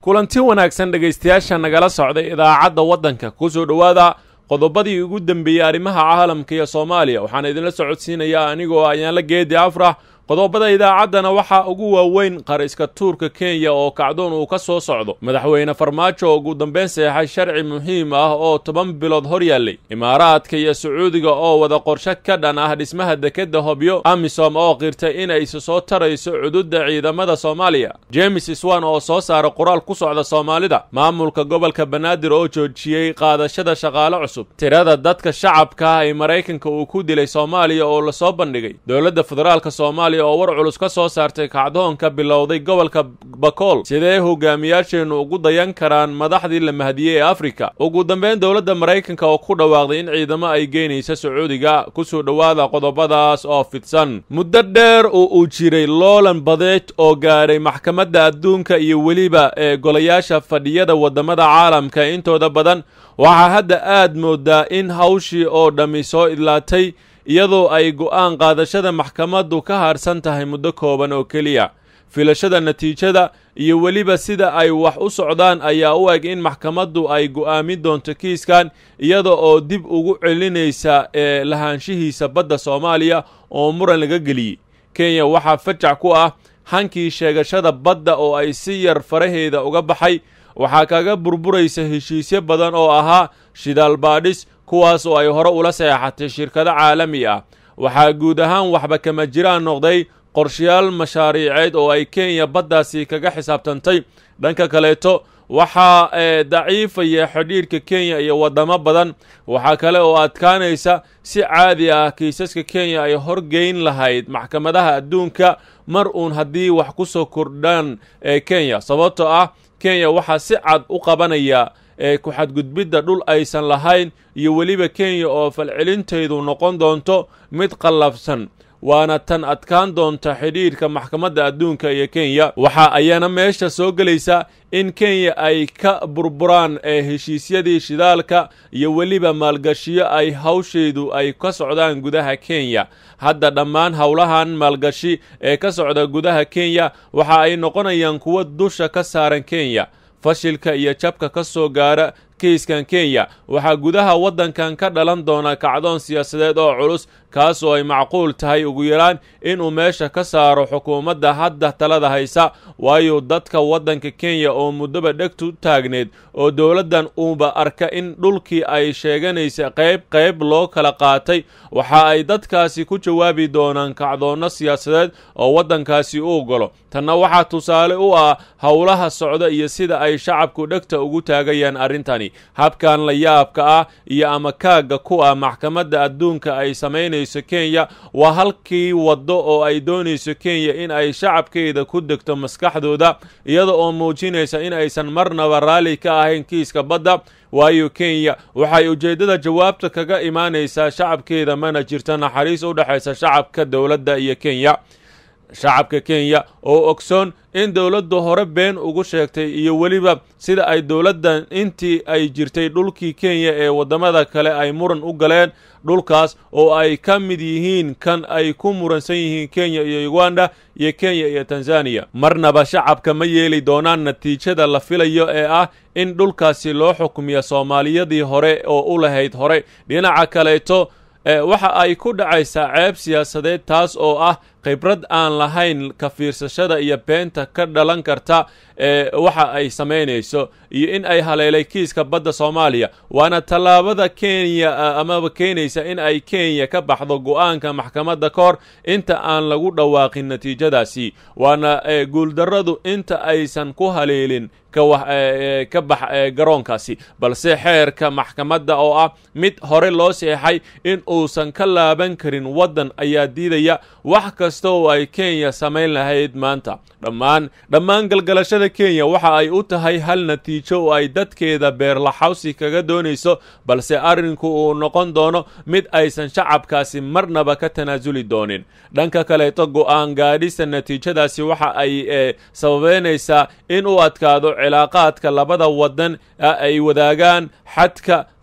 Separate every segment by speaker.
Speaker 1: kulanti wanaagsan dhegaystayaasha nagala socday idaacadda waddanka ku soo dhowaada qodobadii ugu dembeeyey arrimaha caalamka iyo soomaaliya waxaan idinla socodsiinayaa anigoo ayaanla geedi afrax qodobada idaacaddana waxaa ugu waaweyn qariska tuurka kenya oo kacdoon uu ka soo socdo madaxweyne farmaajo oo ugu dambeyn seexay sharci muhiim ah oo toban bilood hor yaallay imaaraadka iyo sacuudiga oo wada qorshe ka dhan ah dhismaha dekedda hobyo amisom oo qirtay inay isu soo tarayso cududda ciidamada soomaaliya james swan oo soo saara qoraal ku socda soomaalida maamulka gobolka banaadir oo joojiyey qaadashada shaqaale cusub tirada dadka shacabka ah ee maraykanka uu ku dilay soomaaliya oo lasoo bandhigay dowladda federaalk soomaaliya oo war culus ka soo saartay kacdoonka bilowday gobolka bakool sidee hogaamiyaasheennu ugu dayan karaan madaxdii la mahadiyey ee afrika ugu dambeyn dowladda maraykanka oo ku dhawaaqday in ciidamo ay geynaysa sacuudiga kusoo dhowaada qodobadaas oo fidsan muddo dheer oo uu jiray loolan badeed oo gaadhay maxkamadda adduunka iyo weliba ee golayaasha fadhiyada waddamada caalamka intooda badan waxaa hadda aad moodaa in hawshii oo dhammi soo idlaatay iyadoo ay go'aan qaadashada maxkamaddu ka harsan tahay muddo kooban oo keliya filashada natiijada iyo weliba sida ay wax u socdaan ayaa u eg in maxkamaddu ay go'aamin doonto kiiskan iyada oo dib ugu celinaysa ee lahaanshihiisa badda soomaaliya oo muran laga geliyey kenya waxaa fajac ku ah hankii sheegashada badda oo ay si yar faraheeda uga baxay waxaa kaga burburaysa heshiisyo badan oo ahaa shidaal baadhis kuwaas oo ay hore ula seexatay shirkado caalami ah waxaa guud ahaan waxba kama jiraan noqday qorshayaal mashaariiceed oo ay kenya baddaasi kaga xisaabtantay dhanka kaleeto waxaa daciifaya xidhiirhka kenya iyo waddamo badan waxaa kale oo adkaanaysa si caadi ah kiisaska kenya ay horgeyn lahayd maxkamadaha adduunka mar uun haddii wax ku soo kordhaan ee kenya sababtoo ah kenya waxaa si cad u qabanaya ee ku-xadgudbidda dhul aysan lahayn iyo weliba kenya oo falcelintaydu noqon doonto mid qallafsan waana tan adkaan doonta xidhiirhka maxkamadda adduunka iyo kenya waxa ayana meesha soo gelaysa in kenya ay ka burburaan ee heshiisyadii shidaalka iyo weliba maalgashiyo ay hawshaydu ay ka socdaan gudaha kenya hadda dhammaan howlahan maalgashi ee ka socda gudaha kenya waxa ay noqonayaan kuwo dusha ka saaran kenya fashilka iyo jabka ka soo gaara kiiskan kenya waxaa gudaha waddankan ka dhalan doona kacdoon siyaasadeed oo culus kaas oo ay macquul tahay ugu yaraan inuu meesha ka saaro xukuumadda hadda talada haysa waayo dadka waddanka kenya oo muddoba dhegtu taagneed oo dowladdan uuba arka in dhulkii ay sheeganaysa qayb qayb loo kala qaatay waxa ay dadkaasi ku jawaabi doonaan kacdoonno siyaasadeed oo waddankaasi u golo tanna waxaa tusaale u ah howlaha socda iyo sida ay shacabku dhegta ugu taagayaan arrintani habkan la yaabka ah iyo ama kaagga ku ah maxkamadda adduunka ay samaynayso kenya waa halkii waddo oo ay doonayso kenya in ay shacabkeeda ku degto maskaxdooda iyada oo muujinaysa in aysan marnaba raalli ka ahayn kiiska badda waayo kenya waxay ujeeddada jawaabta kaga imaanaysaa shacabkeeda mana jirto naxariis u dhexaysa shacabka dowladda iyo kenya shacabka kenya oo ogsoon in dowladdu hore been ugu sheegtay iyo weliba sida ay dowladdan intii ay jirtay dhulkii kenya ee waddamada kale ay muran u galeen dhulkaas oo ay ka mid yihiin kan ay ku muransan yihiin kenya iyo uganda iyo kenya iyo tanzaniya marnaba shacabka ma yeeli doonaan natiijada la filayo ee ah in dhulkaasi loo xukumiya soomaaliyadii hore oo u lahayd hore dhinaca kaleeto waxa ay ku dhacaysaa ceeb siyaasadeed taas oo ah khibrad aan lahayn ka fiirsashada iyo beenta ka dhalan karta ee waxa ay samaynayso iyo in ay haleelay kiiska badda soomaaliya waana tallaabada kenya amaba keenaysa in ay kenya ka baxdo go'aanka maxkamadda ka hor inta aan lagu dhawaaqin natiijadaasi waana guuldarradu inta aysan ku haleelin ka bax garoonkaasi balse xeerka maxkamadda oo ah mid hore loo seexay in uusan ka laaban karin waddan ayaa diidaya wax kasta oo ay kenya samayn lahayd maanta dhammaan dhammaan galgalashada kenya waxa ay u tahay hal natiijo oo ay dadkeeda beerlaxawsi kaga doonayso balse arrinku uu noqon doono mid aysan shacabkaasi marnaba ka tanaasuli doonin dhanka kaleeto go'aan gaadhista natiijadaasi waxa ay sababeynaysaa in uu adkaado cilaaqaadka labada waddan ay wadaagaan xadka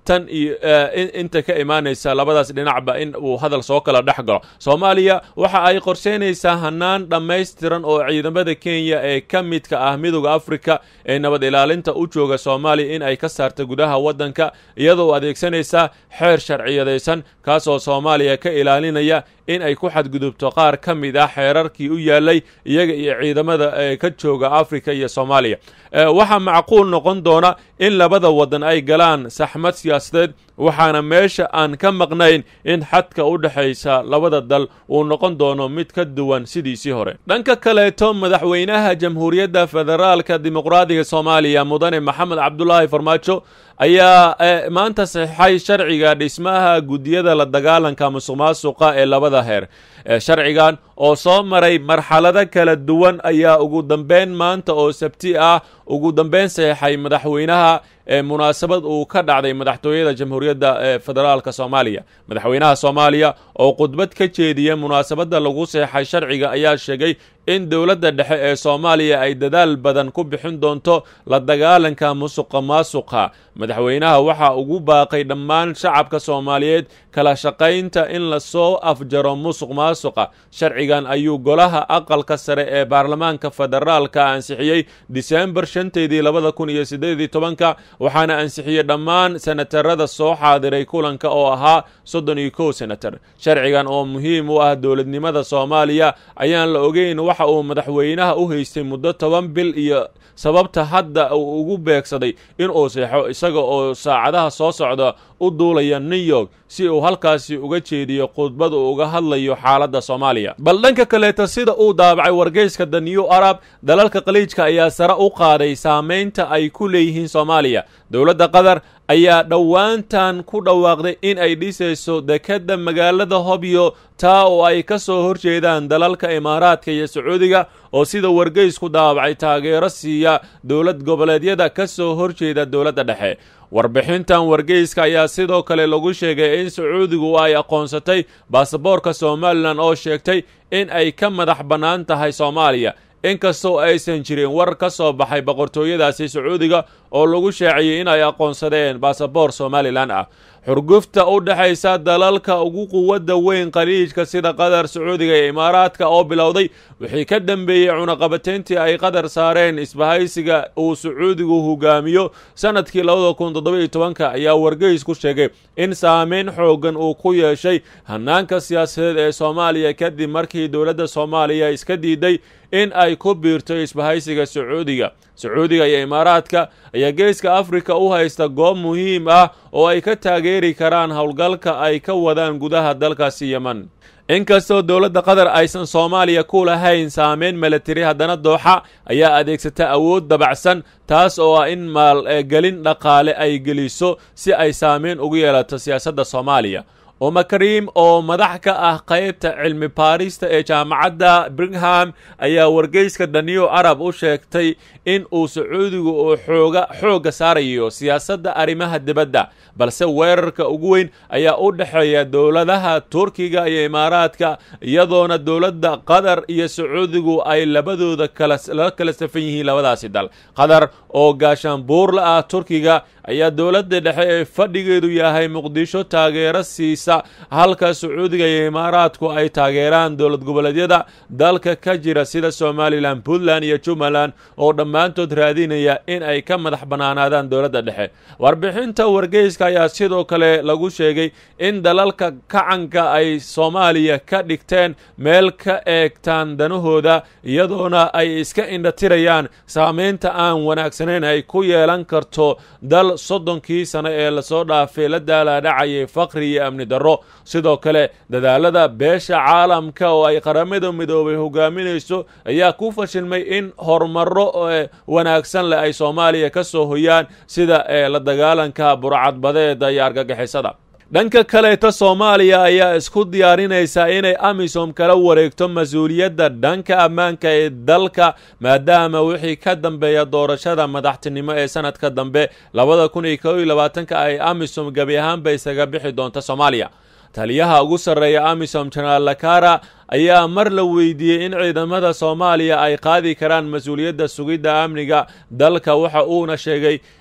Speaker 1: tan iyo inta ka imaanaysa labadaas dhinacba in uu hadal soo kala dhex galo soomaaliya waxa ay qorsheynaysaa hanaan dhammaystiran oo ciidamada kenya ee ka midka ah midooda afrika ee nabad ilaalinta u jooga soomaaliya in ay ka saarta gudaha waddanka iyadoo adeegsanaysa xeer sharciyadaysan kaasoo soomaaliya ka ilaalinaya in ay ku xadgudubto qaar ka mid ah xeerarkii u yaalay iyaga iyo ciidamada ee ka jooga afrika iyo soomaaliya waxaa macquul noqon doona in labada waddan ay galaan saxmad siyaasadeed waxaana meesha aan ka maqnayn in xadka u dhexaysa labada dal uu noqon doono mid ka duwan sidiisii hore dhanka kaleeto madaxweynaha jamhuuriyadda federaalka dimuqraadiga soomaaliya mudane maxamed cabdulaahi farmaajo ayaa maanta saxeixay sharciga dhismaha guddiyada la dagaalanka musuq maasuqa ee labada heer sharcigan oo soo maray marxalado kala duwan ayaa ugu dambeyn maanta oo sabti ah ugu dambeyn saxeixay madaxweynaha ee munaasabad uu ka dhacday madaxtooyada jamhuuriyadda ee federaalka soomaaliya madaxweynaha soomaaliya oo khudbad ka jeediya munaasabadda lagu seexay sharciga ayaa sheegay in dowladda dhexe ee soomaaliya ay dadaal badan ku bixin doonto la dagaalanka musuqa maasuqa madaxweynaha waxaa ugu baaqay dhammaan shacabka soomaaliyeed kala shaqaynta in lasoo afjaro musuq maasuqa sharcigan ayuu golaha aqalka sare ee baarlamaanka federaalka ansixiyey disembar shanteedii labada kun iyo siddeedii tobanka waxaana ansixiyey dhammaan senatarada soo xaadiray kulanka oo ahaa soddon iyo kow senatar sharcigan oo muhiim u ah dowladnimada soomaaliya ayaan la ogeyn waxa uu madaxweynaha u haystay muddo toban bil iyo sababta hadda uu ugu beegsaday inuu seexo isaga oo saacadaha soo socda u duulaya new york si uu halkaasi uga jeediyo khudbad uu uga hadlayo xaaladda soomaaliya bal dhanka kaleeta sida uu daabacay wargeyska the new arab dalalka khaliijka ayaa sare u qaaday saamaynta ay ku leeyihiin soomaaliya dowladda qatar ayaa dhowaantan ku dhawaaqday in ay dhisayso dekedda magaalada hobyo taa oo ay ka soo horjeedaan dalalka imaaraadka iyo sacuudiga oo sida wargeysku daabacay taageero siiya dowlad goboleedyada ka soo horjeeda dowladda dhexe warbixintan wargeyska ayaa sidoo kale lagu sheegay in sacuudigu ay aqoonsatay baasaboorka somalilan oo sheegtay in ay ka madax bannaan tahay soomaaliya inkastoo aysan jirin war ka soo baxay boqortooyadaasi sacuudiga oo lagu shaaciyey in ay aqoonsadeen baasaboor somalilan ah xurgufta u dhexaysa dalalka ugu quwadda weyn khaliijka sida qatar sacuudiga iyo imaaraadka oo bilowday wixii ka dambeeyey cunaqabateyntii ay qatar saareen isbahaysiga uu sacuudigu hogaamiyo sanadkii labada kun toddoba-iyo tobanka ayaa wargeys ku sheegay in saameyn xoogan uu ku yeeshay hanaanka siyaasadeed ee soomaaliya kadib markii dowladda soomaaliya iska diiday in ay ku biirto isbahaysiga sacuudiga sacuudiga iyo imaaraadka ayaa geeska afrika u haysta goob muhiim ah oo ay ka taageeri karaan howlgalka ay ka wadaan gudaha dalkaasi yeman inkastoo dowladda qatar aysan soomaaliya ku lahayn saameyn milatari haddana dooxa ayaa adeegsata awood dabacsan taas oo ah in maalgelin dhaqaale ay geliso si ay saameyn ugu yeelato siyaasadda soomaaliya uma kariim oo madax ka ah qaybta cilmi baarista ee jaamacadda birgham ayaa wargeyska daniyo arab u sheegtay in uu sacuudigu uu xooga xoogga saarayo siyaasadda arrimaha dibadda balse weerarka ugu weyn ayaa u dhexeeya dowladaha turkiga iyo imaaraadka iyadoona dowladda qatar iyo sacuudigu ay labadooda kala kala safan yihiin labadaasi dal qatar oo gaashaanbuurla ah turkiga ayaa dowladda dhexe ee fadhigeedu yahay muqdisho taageero siisa halka sacuudiga iyo imaaraadku ay taageeraan dowlad goboleedyada dalka ka jira sida somalilan puntland iyo jubbaland oo dhammaantood raadinaya in ay ka madax bannaanaadaan dowladda dhexe warbixinta wargeyska ayaa sidoo kale lagu sheegay in dalalka kacanka ay soomaaliya ka dhigteen meel ka eegtaan danahooda iyadoona ay iska indhatirayaan saameynta aan wanaagsanayn ay ku yeelan karto dal soddonkii sano ee lasoo dhaafay la daalaadhacayay faqri iyo amni darro sidoo kale dadaalada beesha caalamka oo ay qaramada midoobay hogaaminayso ayaa ku fashilmay in horumaro wanaagsan leh ay soomaaliya ka soo hoyaan sida la dagaalanka burcadbadeeda iyo argagixisada dhanka kaleeta soomaaliya ayaa isku diyaarinaysaa inay amisom kala wareegto mas-uuliyadda dhanka ammaanka ee dalka maadaama wixii ka dambeeya doorashada madaxtinimo ee sanadka dambe labada kun iyo kow iyo labaatanka ay amisom gebi ahaanba isaga bixi doonta soomaaliya taliyaha ugu sarreeya amisom jenaraal lakara ayaa mar la weydiiyey in ciidamada soomaaliya ay qaadi karaan mas-uuliyadda sugidda amniga dalka waxa uuna sheegay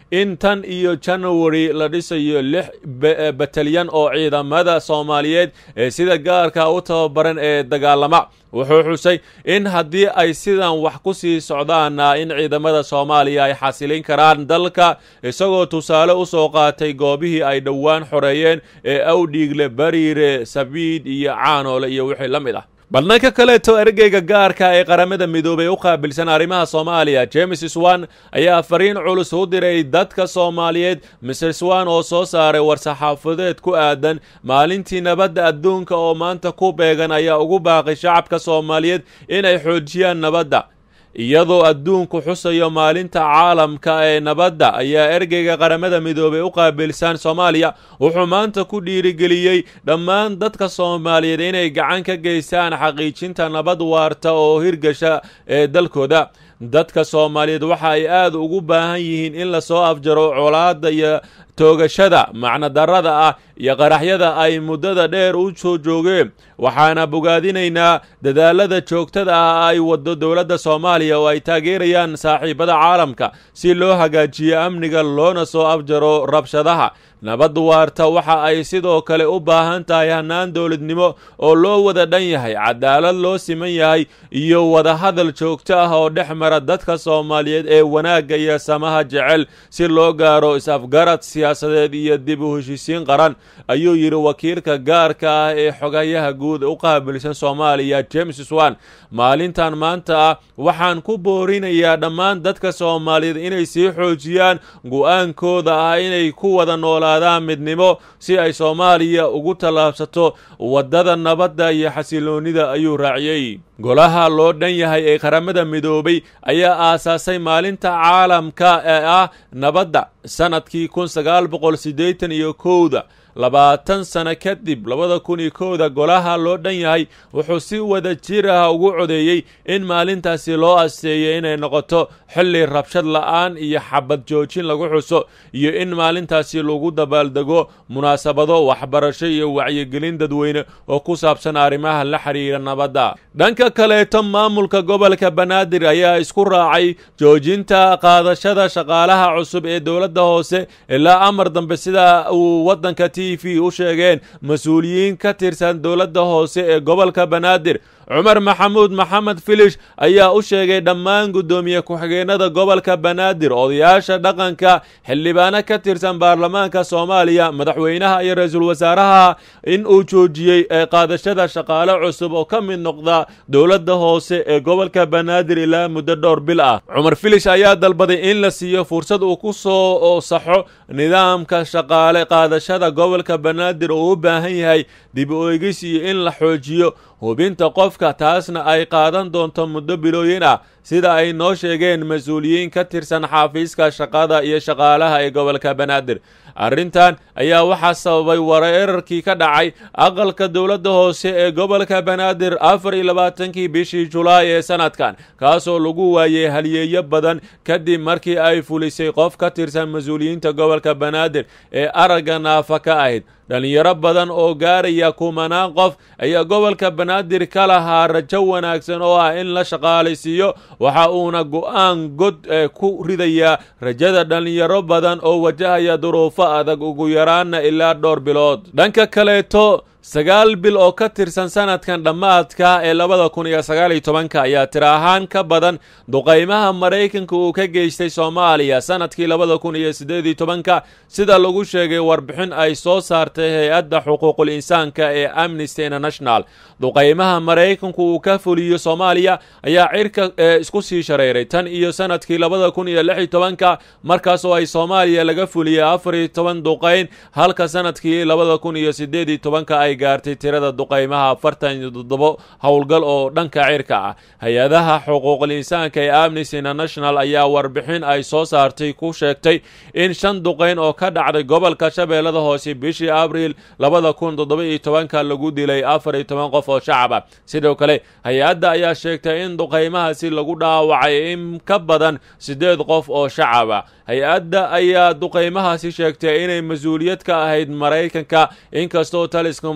Speaker 1: in tan iyo january la dhisayo lix batalyan oo ciidamada soomaaliyeed ee sida gaarka u tababaran ee dagaalama wuxuu xusay in haddii ay sidan wax ku sii socdaana in ciidamada soomaaliya ay xasilin karaan dalka isagoo tusaale u soo qaatay goobihii ay dhowaan xoreeyeen ee awdhiigle bariire sabiid iyo caanoole iyo wixii la mid ah balnanka kaleeto ergeyga gaarka ee qaramada midoobey u qaabilsan arrimaha soomaaliya james swan ayaa fariin culus u diray dadka soomaaliyeed mr swan oo soo saaray war-saxaafadeed ku aadan maalintii nabadda adduunka oo maanta ku beegan ayaa ugu baaqay shacabka soomaaliyeed inay xoojiyaan nabadda iyadoo adduunku xusayo maalinta caalamka ee nabadda ayaa ergeyga qaramada midoobey u qaabilsan soomaaliya wuxuu maanta ku dhiirigeliyey dhammaan dadka soomaaliyeed inay gacan ka geystaan xaqiijinta nabad waarta oo hirgasha ee dalkooda dadka soomaaliyeed waxa ay aada ugu baahan yihiin in lasoo afjaro colaadda iyo toogashada macnodarrada ah iyo qaraxyada ay muddada dheer u soo joogeen waxaana bogaadinaynaa dadaalada joogtada ah ay waddo dowladda soomaaliya oo ay taageerayaan saaxiibada caalamka si loo hagaajiyo amniga loona soo afjaro rabshadaha nabad waarta waxa ay sidoo kale u baahan tahay hannaan dowladnimo oo loo wada dhan yahay cadaalad loo siman yahay iyo wadahadal joogto ah oo dhex mara dadka soomaaliyeed ee wanaagga iyo samaha jecel si loo gaaro is-afgarad siyaasadeed iyo dib u heshiisiin qaran ayuu yidhi wakiilka gaarka ah ee xogayaha guud u qaabilsan soomaaliya james swan maalintan maanta ah waxaan ku boorinayaa dhammaan dadka soomaaliyeed inay sii xoojiyaan go-aankooda ah inay ku wada noolaadaan midnimo si ay soomaaliya ugu tallaabsato waddada nabadda iyo xasiloonnida ayuu raaciyey golaha loo dhan yahay ee qaramada midoobay ayaa aasaasay maalinta caalamka ee ah nabadda sanadkii kun sagaal boqol siddeetan iyo kowda labaatan sano kadib labada kun iyo kowda golaha loo dhan yahay wuxuu si wada jir ah ugu codeeyey in maalintaasi loo asteeyo inay noqoto xilli rabshad la'aan iyo xabad joojin lagu xuso iyo in maalintaasi lagu dabaaldego munaasabado waxbarasho iyo wacyigelin dadweyne oo ku saabsan arrimaha la xiriira nabadda dhanka kaleeto maamulka gobolka banaadir ayaa isku raacay joojinta qaadashada shaqaalaha cusub ee dowladda hoose ilaa amar dambe sida uu waddanka t v u sheegeen mas-uuliyiin ka tirsan dowladda hoose ee gobolka banaadir cumar maxamuud maxamed filish ayaa u sheegay dhammaan guddoomiye ku-xigeenada gobolka banaadir odayaasha dhaqanka xildhibaano ka tirsan baarlamaanka soomaaliya madaxweynaha iyo ra-iisul wasaaraha in uu joojiyey ee qaadashada shaqaale cusub oo ka mid noqda dowladda hoose ee gobolka banaadir ilaa muddo dhowr bil ah cumar filish ayaa dalbaday in la siiyo fursad uu ku soo saxo nidaamka shaqaale qaadashada gobolka banaadir oo u baahan yahay dib u eegis iyo in la xoojiyo hubinta qofka taasna ay qaadan doonto muddo bilooyin ah sida ay noo sheegeen mas-uuliyiin ka tirsan xaafiiska shaqada iyo shaqaalaha ee gobolka banaadir arrintan ayaa waxaa sababay wareerarkii ka dhacay aqalka dowladda hoose ee gobolka banaadir afar iyo labaatankii bishii julaay ee sanadkan kaasoo lagu waayey halyeeyo badan kadib markii ay fulisay qof ka tirsan mas-uuliyiinta gobolka banaadir ee aragga naafa ka ahayd dhalinyaro badan oo gaaraya kumanaan qof ayaa gobolka banaadir ka lahaa rajo wanaagsan oo ah in la shaqaalaysiiyo waxa uuna go-aan god ku ridayaa rajada dhalinyaro badan oo wajahaya duruufo adag ugu yaraana ilaa dhowr bilood dhanka kaleeto sagaal bil oo ka tirsan sanadkan dhammaadka ee labada kun iyo sagaal iyo tobanka ayaa tir ahaan ka badan duqaymaha maraykanka uu ka geystay soomaaliya sanadkii labada kun iyo siddeed iyo tobanka sida lagu sheegay warbixin ay soo saartay hay-adda xuquuqul insaanka ee amnesty international duqaymaha maraykanku uu ka fuliyo soomaaliya ayaa cirka isku sii shareeray tan iyo sanadkii labada kun iyo lix iyo tobanka markaas oo ay soomaaliya laga fuliyey afar iyo toban duqayn halka sanadkii labada kun iyo siddeed iyo tobanka ay gaartay tirada duqaymaha afartan iyo toddobo howlgal oo dhanka cirka ah hay-adaha xuquuqul insaanka ee amnesty international ayaa warbixin ay soo saartay ku sheegtay in shan duqayn oo ka dhacday gobolka shabeellada hoose bishii abriil labada kun toddoba iyo tobanka lagu dilay afar iyo toban qof oo shacab ah sidoo kale hay-adda ayaa sheegtay in duqaymahaasi lagu dhaawacay in ka badan siddeed qof oo shacab ah hay-adda ayaa duqaymahaasi sheegtay inay mas-uuliyad ka ahayd maraykanka inkastoo taliska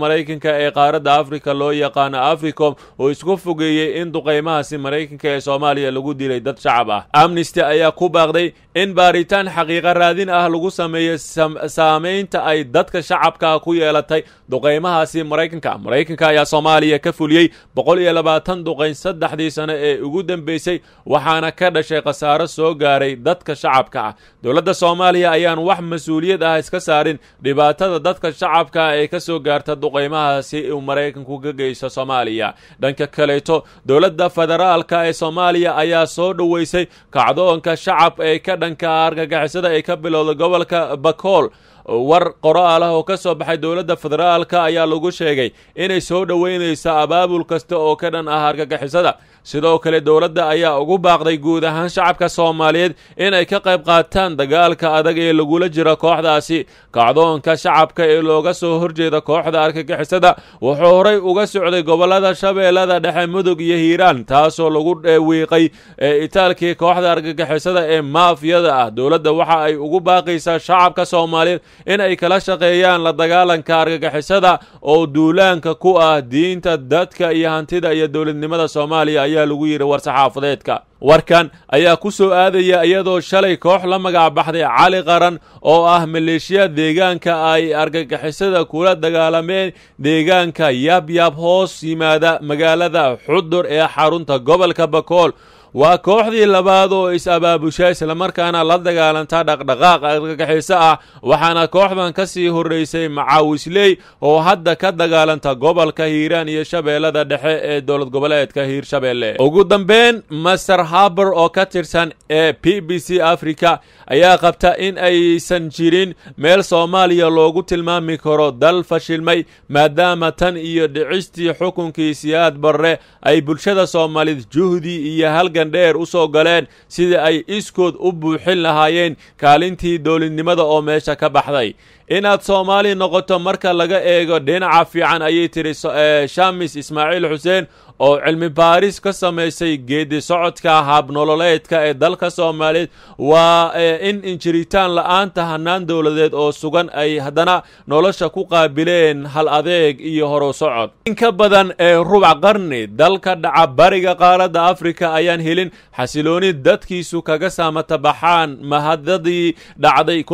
Speaker 1: maraykanka ee qaaradda afrika loo yaqaano africom oo isku fogeeyey in duqaymahaasi maraykanka ee soomaaliya lagu dilay dad shacab ah amnesty ayaa ku baaqday in baaritaan xaqiiqa raadin ah lagu sameeyo saamaynta ay dadka shacabka ku yeelatay duqaymahaasi maraykanka maraykanka ayaa soomaaliya ka fuliyey boqol iyo labaatan duqayn saddexdii sano ee ugu dambeysay waxaana ka dhashay khasaaro soo gaaray dadka shacabka ah dowladda soomaaliya ayaan wax mas-uuliyad ah iska saarin dhibaatada dadka shacabka ee ka soo gaarta duqaymahaasi uu maraykanku ka geysto soomaaliya dhanka kaleeto dowladda federaalka ee soomaaliya ayaa soo dhoweysay kacdoonka shacab ee ka dhanka argagixisada ee ka bilowda gobolka bakool war qoraal ah oo ka soo baxay dowladda federaalka ayaa lagu sheegay inay soo dhoweynayso abaabul kasta oo ka dhan ah argagixisada sidoo kale dowladda ayaa ugu baaqday guud ahaan shacabka soomaaliyeed inay ka qayb qaataan dagaalka adag ee lagula jiro kooxdaasi kacdoonka shacabka ee looga soo horjeeda kooxda argagixisada wuxuu horay uga socday gobolada shabeellada dhexe mudug iyo hiiraan taasoo lagu wiiqay itaalkii kooxda argagixisada ee maafiyada ah dowladda waxa ay ugu baaqaysaa shacabka soomaaliyeed in ay kala shaqeeyaan la dagaalanka argagixisada oo duulaanka ku ah diinta dadka iyo hantida iyo dowladnimada soomaaliya ayaa lagu yidhi war-saxaafadeedka warkan ayaa ku soo aadaya iyadoo shalay koox la magac baxday cali qaran oo ah maleeshiya deegaanka ay argagixisada kula dagaalameen deegaanka yabyab hoos yimaada magaalada xudur ee xarunta gobolka bakool waa kooxdii labaad oo is-abaabusha islamarkaana la dagaalanta dhaqdhaqaaq argagixiso ah waxaana kooxdan ka sii horreysay macaawisley oo hadda ka dagaalanta gobolka hiiraan iyo shabeellada dhexe ee dowlad goboleedka hiirshabeelle ugu dambeyn master haber oo ka tirsan ee b b c africa ayaa qabta in aysan jirin meel soomaaliya loogu tilmaami karo dal fashilmay maadaama tan iyo dhicistii xukunkii siyaad barre ay bulshada soomaaliyed juhdi iyo halgan dheer u soo galeen sidii ay iskood u buuxin lahaayeen kaalintii dowladnimada oo meesha ka baxday inaad soomaali noqoto marka laga eego dhinaca fiican ayay tiri shamis ismaaciil xuseen oo cilmi baaris ka samaysay geedi socodka habnololeedka ee dalka soomaaliyeed waa in injiritaan la-aanta hanaan dowladeed oo sugan ay haddana nolosha ku qaabileen hal adeeg iyo horu socod in ka badan ee rubac qarni dalka dhaca bariga qaaradda afrika ayaan helin xasilooni dadkiisu kaga saamata baxaan mahadadii dhacday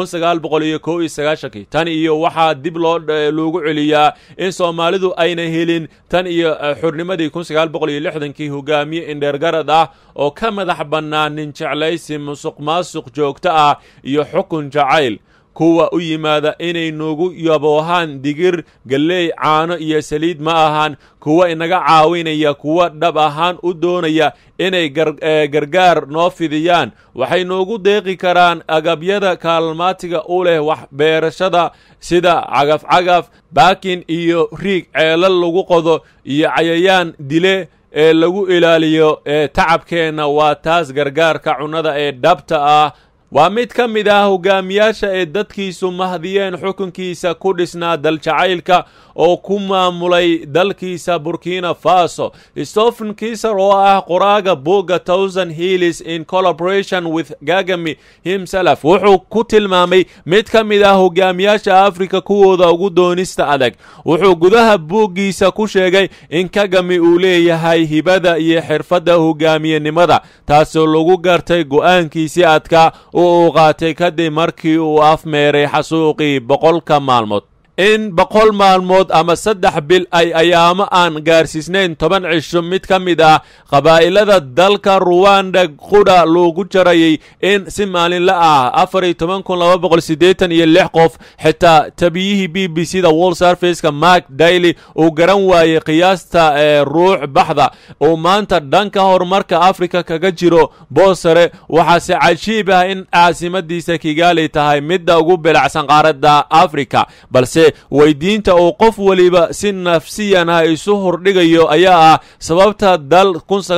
Speaker 1: tan iyo waxaa dib loo loogu celiyaa in soomaalidu ayna helin tan iyo xurnimadii kii hogaamiye indheergarad ah oo ka madax bannaan nin jeclaysi musuq maasuq joogto ah iyo xukun jacayl kuwa u yimaada inay noogu yaboohaan digir galleey caano iyo saliid ma ahaan kuwa inaga caawinaya kuwa dhab ahaan u doonaya inay gargaar noo fidiyaan waxay noogu deeqi karaan agabyada kaalmaatiga u leh wax beerashada sida cagaf-cagaf baakin iyo riig ceelal lagu qodo iyo cayayaan dile ee lagu ilaaliyo ee tacabkeenna waa taas gargaarka cunnada ee dhabta ah waa mid ka mid ah hogaamiyaasha ee dadkiisu mahdiyeen xukunkiisa ku dhisnaa daljacaylka oo ku maamulay dalkiisa burkina faso stephen kiser oo ah qoraaga booga thousand hillis in collaboration with gagami himself wuxuu ku tilmaamay mid ka mid ah hogaamiyaasha afrika kuwooda ugu doonista adag wuxuu gudaha booggiisa ku sheegay in kagami uu leeyahay hibada iyo xirfadda hogaamiyenimada taasoo lagu gartay go'aankiisii adkaa oo uu qaatay kadib markii uu afmeeray xasuuqii boqolka maalmood in boqol maalmood ama saddex bil ay ayaamo aan gaarsiisnayn toban cisho mid ka mid ah qabaa'ilada dalka ruwanda qudha loogu jarayay in si maalinla ah afar iyo toban kun laba boqol siddeetan iyo lix qof xitaa tabiyihii b b c da wall serviceka mark daily uu garan waayey qiyaasta ee ruux baxda uu maanta dhanka horumarka afrika kaga jiro boosare waxaase cajiib ah in caasimadiisa kigaali tahay midda ugu bilacsan qaaradda afrika balse weydiinta uu qof weliba si nafsiyan ah isu hordhigayo ayaa ah sababta dal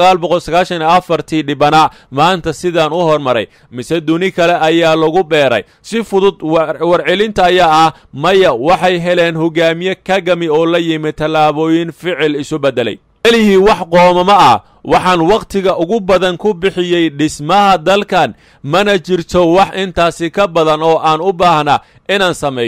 Speaker 1: tii dhibana maanta sidaan u hormaray mise duni kale ayaa lagu beeray si fudud warcelinta ayaa ah maya waxay heleen hogaamiye kagami oo la yimi tallaabooyin ficil isu beddelay elihii wax qoomamo ah waxaan wakhtiga ugu badan ku bixiyey dhismaha dalkan mana jirto wax intaasi ka badan oo aan u baahnaa inaan sameeyo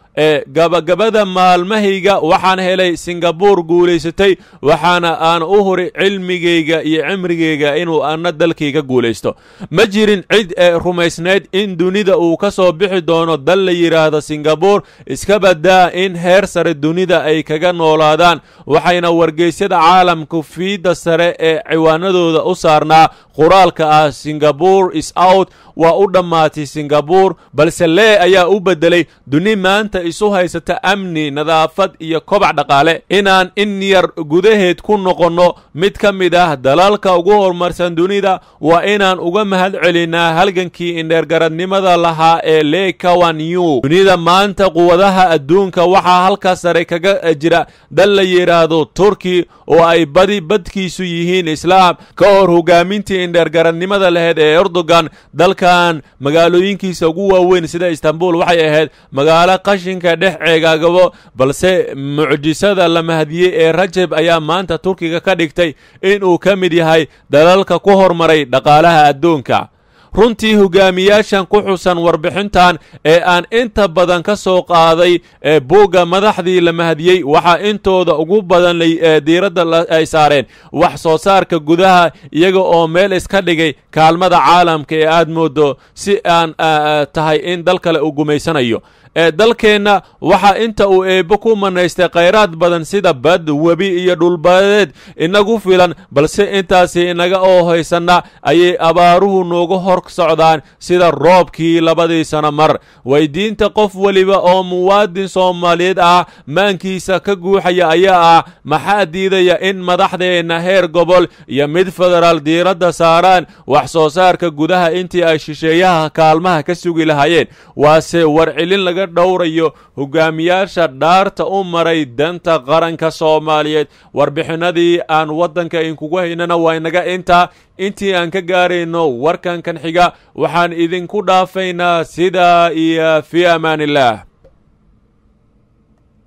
Speaker 1: ee gabagabada maalmahayga waxaan helay singabuur guulaysatay waxaana aan u huri cilmigayga iyo cimrigayga inuu ana dalkayga guulaysto ma jirin cid ee rumaysnayd in dunida uu ka soo bixi doono dal la yidhaahdo singabuur iska badaa in heer sare dunida ay kaga noolaadaan waxayna wargeysyada caalamku fiidda sare ee ciwaanadooda u saarnaa qoraalka ah singabore is out waa u dhammaatay singabuur balse lee ayaa u beddelay duni maanta isu haysata amni nadaafad iyo kobac dhaqaale inaan in yar gudaheed ku noqonno mid ka mid ah dalalka ugu horumarsan dunida waa inaan uga mahad celinaa halgankii indheergaradnimada lahaa ee lee kawanyu dunida maanta quwadaha adduunka waxaa halka sare kaga jira dal la yidhaahdo turki oo ay badi badkiisu yihiin islaam ka hor hogaamintii indheergaradnimada laheyd ee erdogan dalkan magaalooyinkiisa ugu waaweyn sida istanbul waxay ahayd magaalo qashinka dhex ceegaagabo balse mucjisada la mahadiyey ee rajab ayaa maanta turkiga ka dhigtay inuu ka mid yahay dalalka ku hormaray dhaqaalaha adduunka runtii hogaamiyaashan ku xusan warbixintan ee aan inta badan ka soo qaaday ee buugga madaxdii la mahadiyey waxaa intooda ugu badan diiradda ay saareen wax soo saarka gudaha iyaga oo meel iska dhigay kaalmada caalamka ee aad moodo si aan tahay in dal kale uu gumaysanayo ee dalkeenna waxaa inta uu eebbo ku manaystay khayraad badan sida bad webi iyo dhulbadeed inagu filan balse intaasi inaga oo haysanna ayay abaaruhu nooga hor socdaan sida roobkii labadii sano mar weydiinta qof weliba oo muwaadin soomaaliyeed ah maankiisa ka guuxaya ayaa ah maxaa diidaya in madaxdeenna heer gobol iyo mid federaal diiradda saaraan wax soo saarka gudaha intii ay shisheeyaha kaalmaha ka sugi lahaayeen waase warcelin laga dhowrayo hogaamiyaasha dhaarta u maray danta qaranka soomaaliyeed warbixinadii aan waddanka inkugu haynana waa inaga intaa intii aan ka gaarayno warkankan xiga waxaan idinku dhaafaynaa sidaa iyo fii amaan illah